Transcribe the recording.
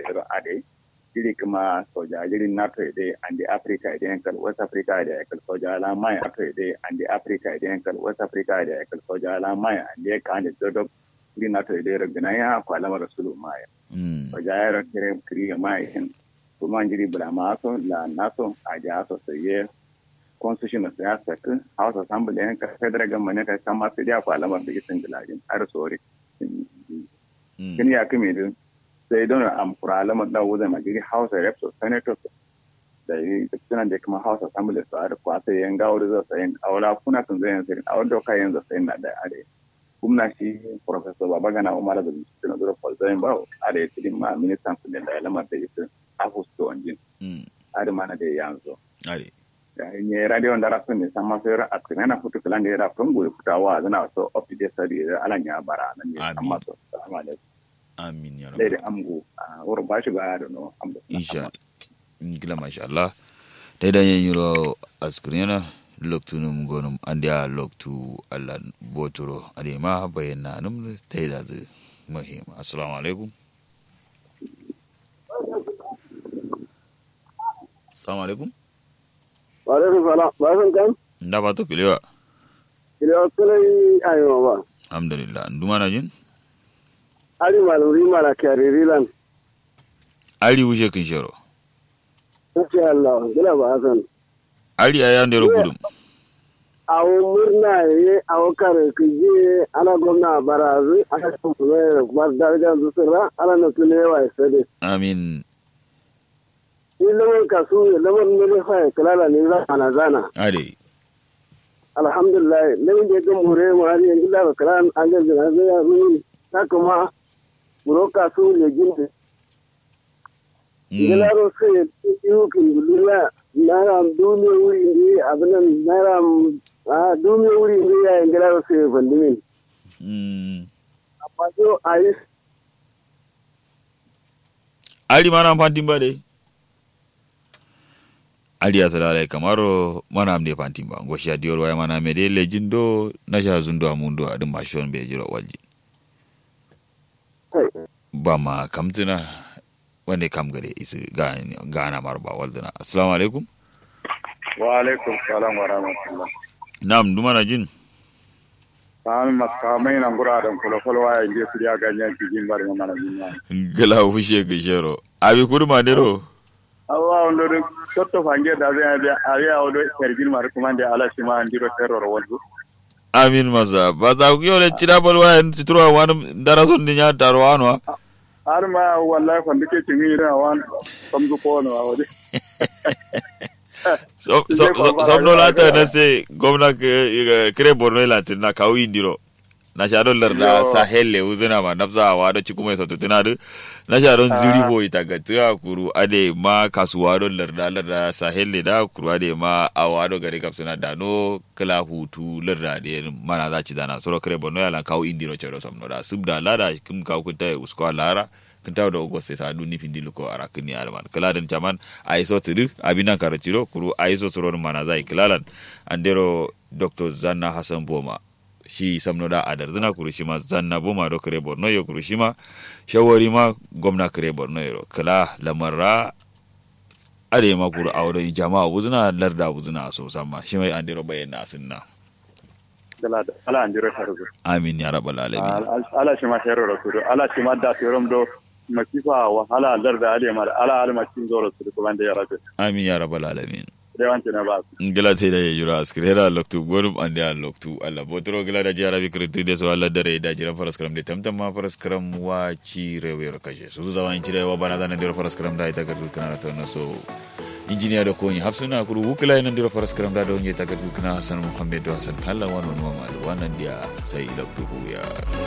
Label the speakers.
Speaker 1: yaro ade jiri kuma soja jiri nato ide andi africa ide yankal west africa ide yankal soja ala maya nato ide andi africa ide yankal west africa ide yankal soja ala maya andi ka ande dodo jiri nato ide yaro gina ya ko alama rasulu maya soja yaro kire kiri maya hin kuma jiri bula maso la nato aje aso saye constitution of ya saka house assembly yan ka federal government ka kama sai ya ko alama da gisin gilajin har sori kin ya kimi din sai don am kura alamar da wuzai magiri house of reps senators da yi suna da kuma house assembly su a kwa sai yan gawo da zai sayin a wala kuna sun zai yanzu a wadda ka yanzu sayin na da are kuma shi professor babagana umar da bincike na zura falzayin ba a da ya tilin ma ministan kudin da alamar da yake a fusto wanjin a da mana da yanzu nye radio ndara sun ne sama sai ra atkina na futu kala ne ra kun goyi futawa zana so up to date study ala nya bara nan ne amma so assalamu alaikum
Speaker 2: amin ya
Speaker 1: dai da amgo a wurin bashi ba da no amgo
Speaker 2: insha ngila masha Allah dai da yin yuro askrina loktu num gonum andia loktu Allah botoro ade ma bayyana num dai da zu muhim assalamu alaikum assalamu alaikum
Speaker 3: Waalaikum salam. Basan kan?
Speaker 2: nda ba to kilewa
Speaker 3: Kila kulai ayo ba.
Speaker 2: alhamdulillah nduma na jin
Speaker 3: Ali maluri mala kariri lan.
Speaker 2: ali wuje kin shoro
Speaker 3: Insha Allah. Gila ba san.
Speaker 2: ali aya ndero gudum
Speaker 3: Awo murna ye awo kare kije ana gwamna barazu ana kuma bar darajar zusura ana na tulewa sade.
Speaker 2: amin
Speaker 3: Ni lamar kasu lamar ne fa kalala ne za ana zana.
Speaker 2: ade
Speaker 3: Alhamdulillah lamar da ga mure mu har yanzu da kalan an ga zina zai ya mun ta kuma muro kasu le ginde. Gilaro sai yukin duniya naira duniya wuri ne abinan naira a duniya wuri ne ya yin gilaro sai bandimin.
Speaker 2: Mm.
Speaker 3: Amma yau a yi
Speaker 2: ali mana fantin ba dai ali ya sadala kamaro mana amde fantin ba ngoshi ya diyor waya mana mede lejindo na sha zundo amundo adin mashon be jiro walji ba ma kamtina wanda kam gare isi gana marba waldana assalamu alaikum
Speaker 1: wa alaikum salam wa rahmatullah
Speaker 2: nam duma na jin
Speaker 1: sami makamai nan guraren kula-kula waya inda su ya ganyen cikin bari mana jinya
Speaker 2: gala fushe ga shero abi kurma dero
Speaker 1: awa wanda da toto fange da zai da ariya wado kargin mara kuma da ala shi ma an diro terror wanzu
Speaker 2: amin maza ba za ku yau cira balwa yan titruwa wani darason din ya taro wani
Speaker 1: har ma wallahi kwanda ke cin yi da wani samzu ko wani waje
Speaker 2: somno lata na se gwamna kire borno latin na kawo indiro na sha don larda sahel le uzina ma nafsa wa da ciku mai sautu tuna na sha don ziri bo ita ga tuya kuru ade ma kasuwa don larda larda sahel le da kuru ade ma awa do gari kapsuna da no kala hutu larda de mana za ci dana soro kire borno la kawo indiro chero somno da subda lada kim kawo kunta usko lara kintaw da ogos sa du ni findi ko ara kini alman kala den chaman ay so tudu abina karatiro kuru ay so soro mana zai kilalan andero dr zanna hasan boma shi samno da adar zina kuru shi ma zanna boma do kare borno yo kuru shi ma shawari ma gwamna kare borno yo kala lamarra ade ma kuru awdo jama'a wuzuna larda wuzuna so sama shi mai andero bayyana sunna
Speaker 1: ala an jiro tarugo
Speaker 2: amin ya rabbal alamin
Speaker 1: ala shi ma shero rasulu ala shi ma da terom do masifa wahala larda ade ma ala ala makin zoro su ko bande ya rabbi
Speaker 2: amin ya rabbal alamin
Speaker 1: rewanti na ba
Speaker 2: ngila te da yura askrera loktu gonum ande a loktu alla botro ngila da jara bi kritu de so alla dare da jira faras kram de tamtam ma faras kram wa ci rewe kaje so zawa in cire wa bana da ndiro faras kram da ita gadu kana to no so injiniya da koni hafsuna kuru wukila nan ndiro faras kram da do nge ta gadu kana hasan muhammad hasan kala wannan wannan dia sai loktu ya